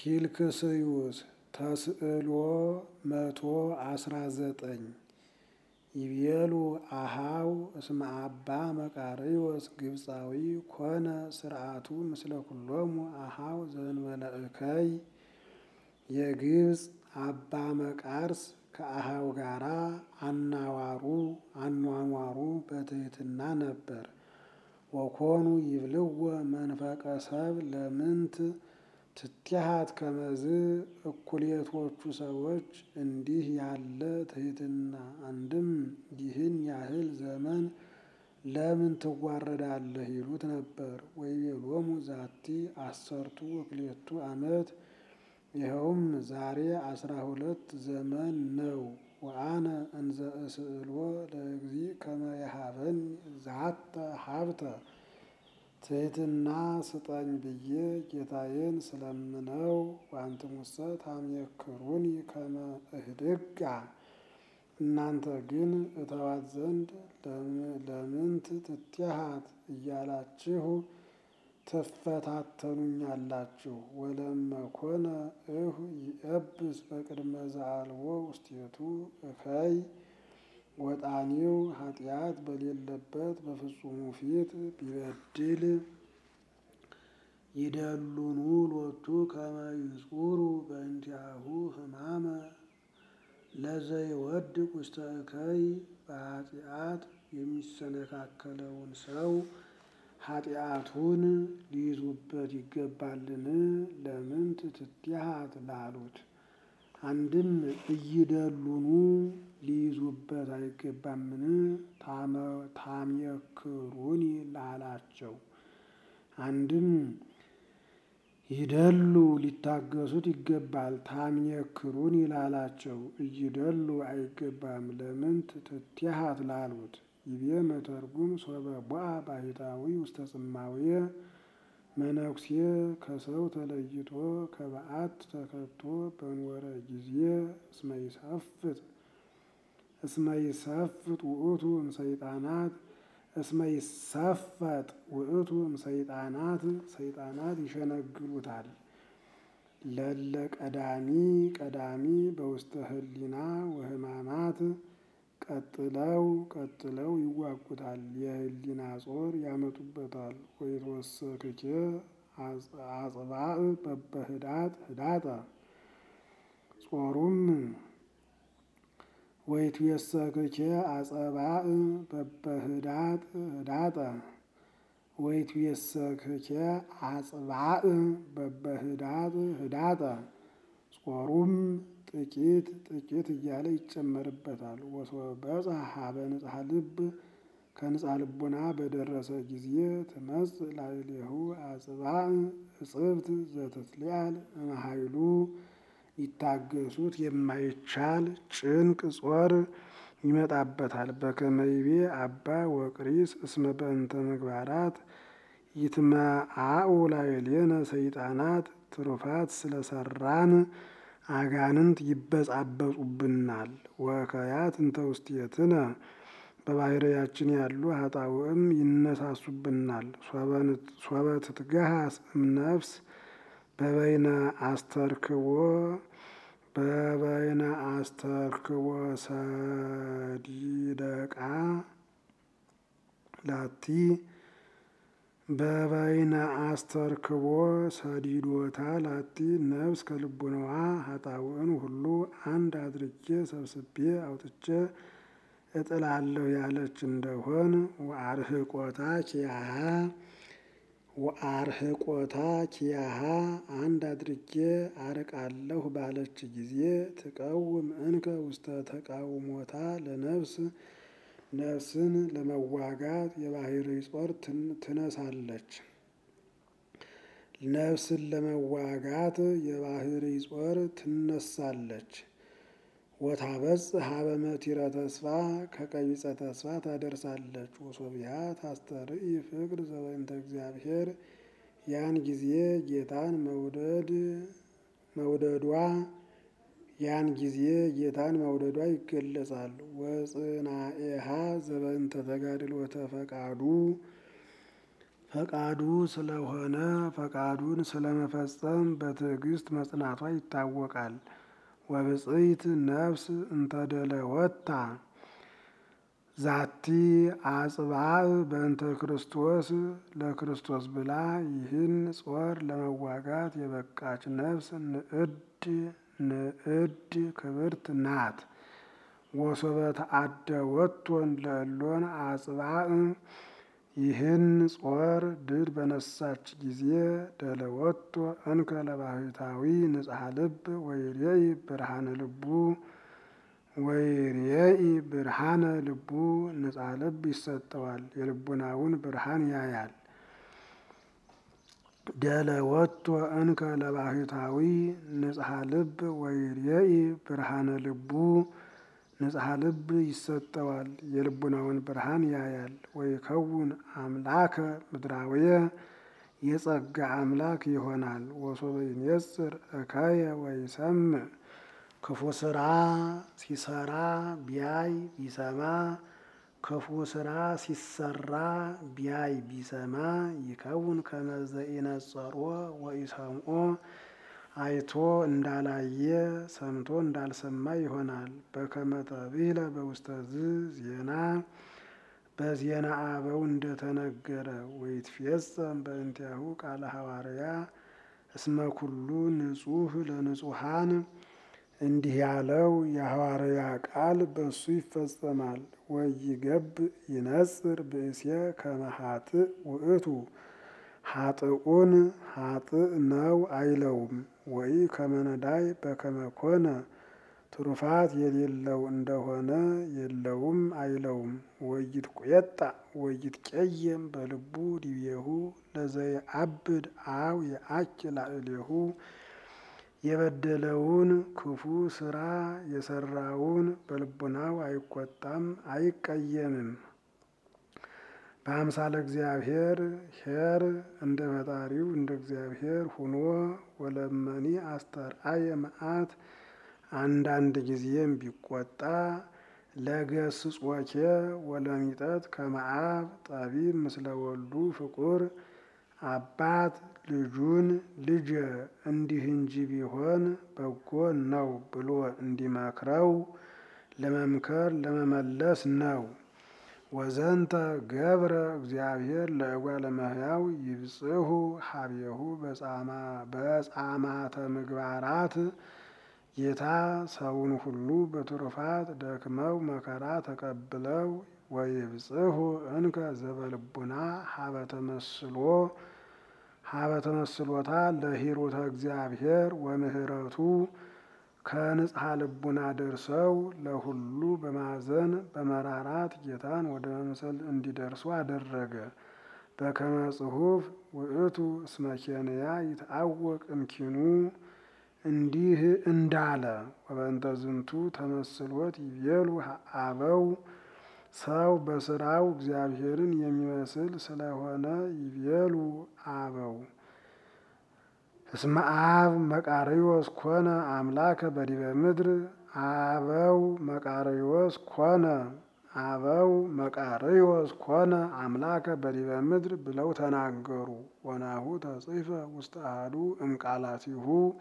ኪልክስዩስ ተስዕሎ መቶ አስራ ዘጠኝ ይቤሉ አሃው እስመ አባ መቃርዮስ ግብፃዊ ኮነ ስርዓቱ ምስለ ኩሎሙ አሃው ዘእንበለ እከይ የግብፅ አባ መቃርስ ከአሃው ጋራ አናዋሩ አኗኗሩ በትህትና ነበር። ወኮኑ ይብልዎ መንፈቀ ሰብ ለምንት ትትሃት ከመዝ እኩሌቶቹ ሰዎች እንዲህ ያለ ትህትና አንድም ይህን ያህል ዘመን ለምን ትዋረዳለህ ይሉት ነበር። ወይቤሎሙ ዛቲ አሰርቱ ወክልኤቱ ዓመት ይኸውም ዛሬ አስራ ሁለት ዘመን ነው። ወአነ እንዘ እስእሎ ለእግዚእ ከመ የሀበኒ ዛተ ሀብተ ትህትና ስጠኝ ብዬ ጌታዬን ስለምነው ወአንትሙሰ ታምየክሩኒ ከመ እህድጋ እናንተ ግን እተዋት ዘንድ ለምንት ትትሃት እያላችሁ ትፈታተኑኛላችሁ። ወለመኮነ እሁ ይእብስ በቅድመ ዘአልቦ ውስቴቱ እከይ ወጣኒው ኃጢአት በሌለበት በፍጹሙ ፊት ቢበድል ይደሉኑ ሎቱ ከመ ይጹሩ በእንቲአሁ ሕማመ ለዘይወድቅ ውስተ እከይ በኃጢአት የሚሰነካከለውን ሰው ኃጢአቱን ሊይዙበት ይገባልን? ለምንት ትትሃት ላሉት አንድም እይደሉኑ ሊይዙበት አይገባምን? ታምየክሩኒ ላላቸው አንድም ይደሉ ሊታገሱት ይገባል። ታምየክሩኒ ላላቸው እይደሉ አይገባም። ለምንት ትትሃት ላሉት ይቤ መተርጉም ሶበ ቦአ ባሕታዊ ውስተ ጽማውየ መነኩሴ ከሰው ተለይቶ ከበዓት ተከቶ በኖረ ጊዜ እስመ ይሰፍጥ እስመ ይሰፍጥ ውእቱ እምሰይጣናት እስመ ይሰፈጥ ውእቱ እምሰይጣናት ሰይጣናት ይሸነግሉታል። ለለ ቀዳሚ ቀዳሚ በውስተ ህሊና ወሕማማት ቀጥለው ቀጥለው ይዋጉታል። የህሊና ጾር ያመጡበታል። ወይትወሰክኬ አጽባእ በበህዳጥ ህዳጠ ጾሩም ወይትዌሰክኬ አጸባእ በበህዳጥ ህዳጠ ወይትዌሰክኬ አጽባእ በበህዳጥ ህዳጠ ጾሩም ጥቂት ጥቂት እያለ ይጨመርበታል። ወሶበ በጽሐ ሀበ ንጽሐ ልብ ከንጽሐ ልቡና በደረሰ ጊዜ ትመጽእ ላዕሌሁ አጽባእ እጽብት ዘትትሊአል እምኃይሉ ሊታገሱት የማይቻል ጭንቅ ጾር ይመጣበታል። በከመ ይቤ አባ ወቅሪስ እስመ በእንተ ምግባራት ይትመአኡ ላዕሌነ ሰይጣናት ትሩፋት ስለሰራን አጋንንት ይበጻበጹብናል። ወከያት እንተ ውስቴትነ በባሕርያችን ያሉ ኃጣውእም ይነሳሱብናል። ሶበ ትትገሃስ እምነፍስ በበይነ አስተርክቦ በበይነ አስተርክቦ ሰዲደቃ ላቲ በበይነ አስተርክቦ ሰዲዶታ ላቲ ነፍስ ከልቡናዋ ኃጣውእን ሁሉ አንድ አድርጌ ሰብስቤ አውጥቼ እጥላለሁ ያለች እንደሆን ወአርህቆታ ኪያሃ ወአርህቆታ ኪያሃ አንድ አድርጌ አርቃለሁ ባለች ጊዜ ትቀውም እንከ ውስተ ተቃውሞታ ለነፍስ ነፍስን ለመዋጋት የባሕርይ ጾር ትነሳለች። ነፍስን ለመዋጋት የባሕርይ ጾር ትነሳለች። ወታበጽሕ ሀበ መቲረ ተስፋ ከቀቢጸ ተስፋ ታደርሳለች። ወሶቢያ ታስተርኢ ፍቅር ዘበእንተ እግዚአብሔር ያን ጊዜ ጌታን መውደድ መውደዷ ያን ጊዜ ጌታን መውደዷ ይገለጻል። ወጽናኤሃ ዘበእንተ ተጋድሎተ ፈቃዱ ፈቃዱ ስለሆነ ፈቃዱን ስለመፈጸም በትዕግስት መጽናቷ ይታወቃል። ወብጽይት ነፍስ እንተደለወታ ዛቲ አጽባእ በእንተ ክርስቶስ ለክርስቶስ ብላ ይህን ጾር ለመዋጋት የበቃች ነፍስ ንዕድ ንዕድ ክብርት ናት። ወሶበ ተአደወቶን ለእሎን አጽባእ ይህን ጾር ድል በነሳች ጊዜ ደለወቶ እንከ ለባሕታዊ ንጽሐ ልብ ወይሬኢ ብርሃነ ልቡ ወይሬኢ ብርሃነ ልቡ ንጽሐ ልብ ይሰጠዋል፣ የልቡናውን ብርሃን ያያል። ደለወቶ እንከ ለባሕታዊ ንጽሐ ልብ ወይሬኢ ብርሃነ ልቡ ንጽሐ ልብ ይሰጠዋል፣ የልቡናውን ብርሃን ያያል። ወይከውን አምላከ ምድራውየ የጸጋ አምላክ ይሆናል። ወሶበ ይኔጽር እከየ ወይሰምዕ ክፉ ስራ ሲሰራ ቢያይ ቢሰማ ክፉ ስራ ሲሰራ ቢያይ ቢሰማ ይከውን ከመዘ ኢነጸሮ ወኢሰምዖ አይቶ እንዳላየ ሰምቶ እንዳልሰማ ይሆናል። በከመ ተብሂለ በውስተ ዝ ዜና በዜና አበው እንደተነገረ ወይትፌጸም በእንቲአሁ ቃለ ሐዋርያ እስመ ኩሉ ንጹሕ ለንጹሐን እንዲህ ያለው የሐዋርያ ቃል በሱ ይፈጸማል። ወይገብ ይነጽር ብእሴ ከመ ኃጥእ ውእቱ ኃጥኡን ኃጥእ ነው አይለውም። ወይ ከመነዳይ በከመ ኮነ ትሩፋት የሌለው እንደሆነ የለውም አይለውም። ወይት ቁየጣ ወይት ቄየም በልቡ ዲቤሁ ለዘየአብድ አው የአች ላዕሌሁ የበደለውን ክፉ ስራ የሰራውን በልቡናው አይቆጣም አይቀየምም። በአምሳለ እግዚአብሔር ኄር እንደ ፈጣሪው እንደ እግዚአብሔር ሁኖ ወለመኒ አስተርአየ መዓት አንዳንድ ጊዜም ቢቆጣ ለገስጾኬ ወለሚጠት ከመአብ ጠቢብ ምስለ ወልዱ ፍቁር አባት ልጁን ልጀ እንዲህ እንጂ ቢሆን በጎ ነው ብሎ እንዲመክረው ለመምከር ለመመለስ ነው። ወዘንተ ገብረ እግዚአብሔር ለእጓለ እመሕያው ይብጽሑ ሀቤሁ በጻማተ ምግባራት ጌታ ሰውን ሁሉ በትሩፋት ደክመው መከራ ተቀብለው ወይብጽሑ እንከ ዘበልቡና ሀበ ተመስሎ ሀበ ተመስሎታ ለሂሩተ እግዚአብሔር ወምህረቱ ከንጽሐ ልቡና ደርሰው ለሁሉ በማዘን በመራራት ጌታን ወደ መምሰል እንዲደርሱ አደረገ። በከመ ጽሑፍ ውእቱ እስመ ኬንያ ይትአወቅ እምኪኑ እንዲህ እንዳለ ወበእንተ ዝንቱ ተመስሎት ይቤሉ አበው ሰው በስራው እግዚአብሔርን የሚመስል ስለሆነ ይቤሉ አበው እስመ አብ መቃርዮስ ኮነ አምላከ በዲበ ምድር አበው መቃርዮስ ኮነ አበው መቃርዮስ ኮነ አምላከ በዲበ ምድር ብለው ተናገሩ። ወናሁ ተጽሕፈ ውስተ አሐዱ እምቃላቲሁ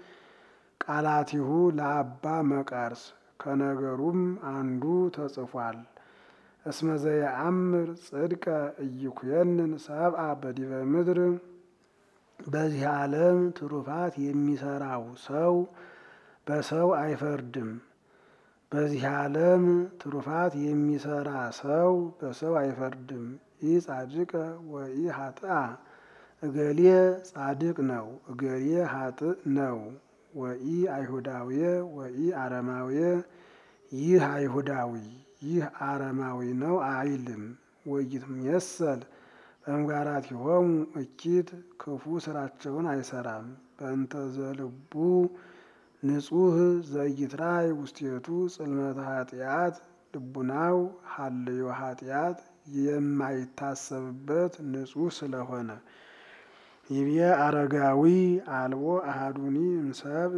ቃላቲሁ ለአባ መቃርስ ከነገሩም አንዱ ተጽፏል። እስመ ዘየአምር ጽድቀ ኢይኩየንን ሰብአ በዲበ ምድር በዚህ ዓለም ትሩፋት የሚሰራው ሰው በሰው አይፈርድም። በዚህ ዓለም ትሩፋት የሚሰራ ሰው በሰው አይፈርድም። ኢ ጻድቀ ወኢ ሀጥአ እገሌ ጻድቅ ነው፣ እገሌ ሀጥእ ነው። ወኢ አይሁዳውየ ወኢ አረማውየ ይህ አይሁዳዊ ይህ አረማዊ ነው አይልም። ወይትሜሰል በምግባራቲሆሙ እኪት ክፉ ስራቸውን አይሰራም። በእንተ ዘልቡ ንጹሕ ዘይትራይ ውስቴቱ ጽልመተ ኃጢአት ልቡናው ሀልዮ ኃጢአት የማይታሰብበት ንጹሕ ስለሆነ ይብየ አረጋዊ አልቦ አሃዱኒ እምሰብ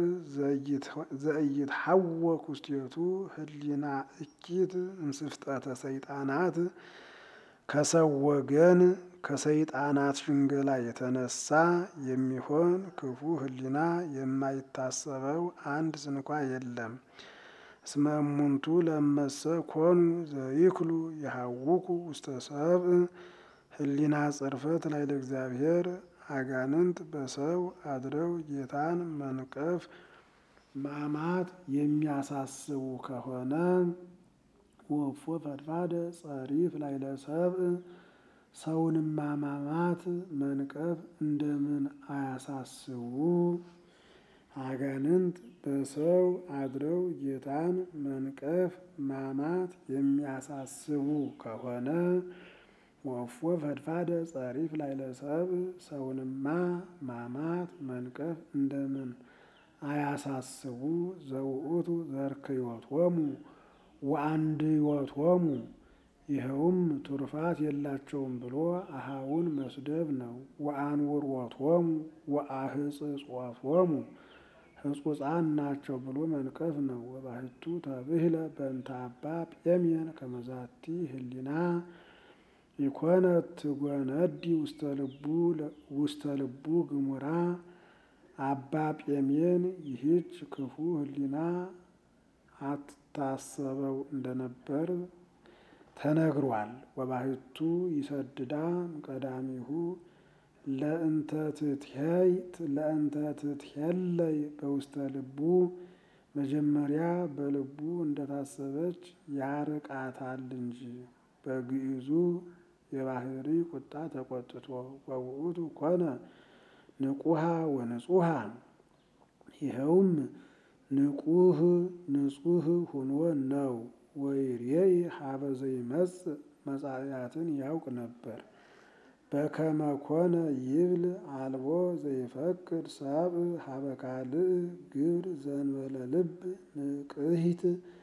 ዘኢይትሐወክ ውስቴቱ ህሊና እኪት እምስፍጠተ ሰይጣናት ከሰው ወገን ከሰይጣናት ሽንገላ የተነሳ የሚሆን ክፉ ሕሊና የማይታሰበው አንድ ስንኳ የለም። እስመ እሙንቱ ለመሰ ኮኑ ዘይክሉ የሐውኩ ውስተ ሰብእ ሕሊና ጽርፈት ላይ ለእግዚአብሔር አጋንንት በሰው አድረው ጌታን መንቀፍ ማማት የሚያሳስቡ ከሆነ ወፎ ፈድፋደ ጸሪፍ ላይ ለሰብእ ሰውንም ማማማት መንቀፍ እንደምን አያሳስቡ? አጋንንት በሰው አድረው ጌታን መንቀፍ ማማት የሚያሳስቡ ከሆነ ወፎ ፈድፋደ ጸሪፍ ላይ ለሰብእ ሰውንማ ማማት መንቀፍ እንደምን አያሳስቡ? ዘውእቱ ዘርክዮቶሙ ወአንድዮቶሙ ይኸውም ቱርፋት የላቸውም ብሎ አሃውን መስደብ ነው። ወአንውሮቶሙ ወአህጽጾቶሙ ሕጹጻን ናቸው ብሎ መንቀፍ ነው። ወባሕቱ ተብህለ በእንተ አባ ጴሜን ከመዛቲ ሕሊና ኢኮነት ትጎነዲ ውስተ ልቡ ግሙራ አባ ጴሜን ይህች ክፉ ሕሊና አትታሰበው እንደነበር ተነግሯል። ወባሕቱ ይሰድዳ ቀዳሚሁ ለእንተ ትትሄለይ በውስተ ልቡ መጀመሪያ በልቡ እንደታሰበች ያርቃታል እንጂ በግዕዙ የባህሪ ቁጣ ተቆጥቶ ወውእቱ ኮነ ንቁሃ ወንጹሃ ይኸውም ንቁህ ንጹህ ሆኖ ነው። ወይሬይ ሀበ ዘይመጽእ መጻእያትን ያውቅ ነበር። በከመ ኮነ ይብል አልቦ ዘይፈቅድ ሰብእ ሀበ ካልእ ግብር ዘንበለ ልብ ንቅሂት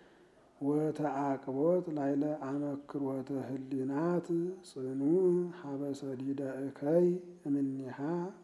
ወተአቅቦት ላይለ አመክሮተ ህሊናት ጽኑዕ ሀበ ሰዲደ እከይ እምኔሃ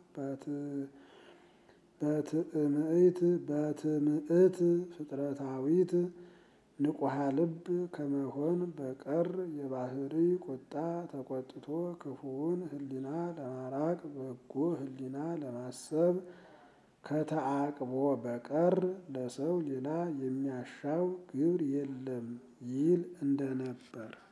በትእምእት በትምእት ፍጥረታዊት ንቁሃ ልብ ከመሆን በቀር የባህሪ ቁጣ ተቆጥቶ ክፉውን ሕሊና ለማራቅ በጎ ሕሊና ለማሰብ ከተአቅቦ በቀር ለሰው ሌላ የሚያሻው ግብር የለም ይል እንደነበር